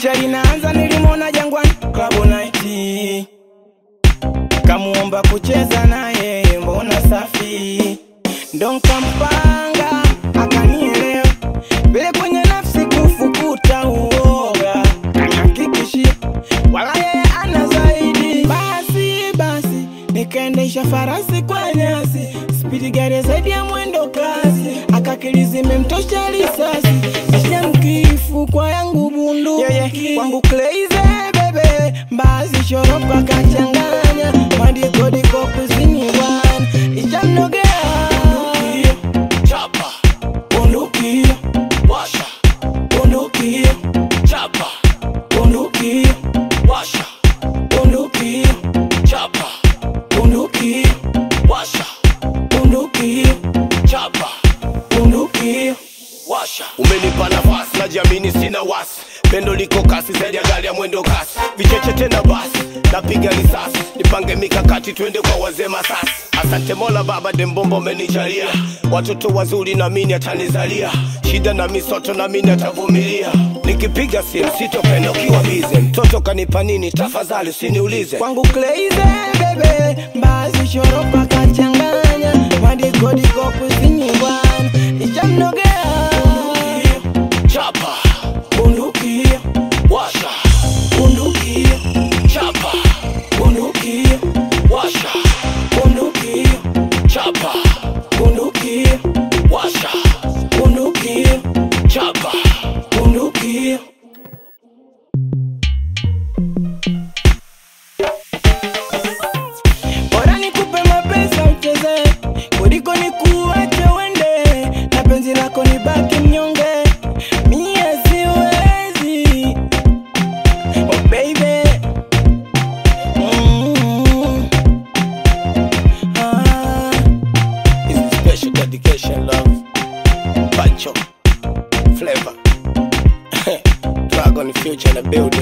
picha linaanza nilimwona jangwani Club night kamuomba kucheza naye mbona safi ndo nkampanga akanielewa vile kwenye nafsi kufukuta uoga kanihakikishia wala yeye ana zaidi basi basi nikaendesha farasi kwa nyasi spidi gari zaidi ya mwendo kasi akakili zimemtosha risasi kisha mkifu kwa yangu bundu yeah, yeah. kwangu crazy bebe mbazi shoropa kachanganya madikodiko kusini bwana ishamnogea chapa bundukia washa bundukia chapa bundukia washa bundukia chapa bundukia washa bundukia chapa bundukia washa umenipa nafasi najiamini sina wasi pendo liko kasi zaidi ya gari ya mwendo kasi vicheche tena basi napiga risasi nipange mikakati twende kwa wazee masasi asante mola baba dembombo umenijalia watoto wazuri na mini atanizalia shida na misoto na mini atavumilia nikipiga simu sitopenda ukiwa bize mtoto kanipa nini tafadhali usiniulize kwangu crazy bebe mbazi shoropa kachanganya madikodiko kusini bwana ishamnogea chapa bundukia washa bundukia chapa bundukia washa bundukia chapa bundukia washa bundukia chapa bundukia bora nikupe mapesa ucheze kuliko nikuache uende na penzi lako nibaki mnyonge mie siwezi oh baby mm. ah. is the special dedication love Pancho Flavor Dragon Future in the building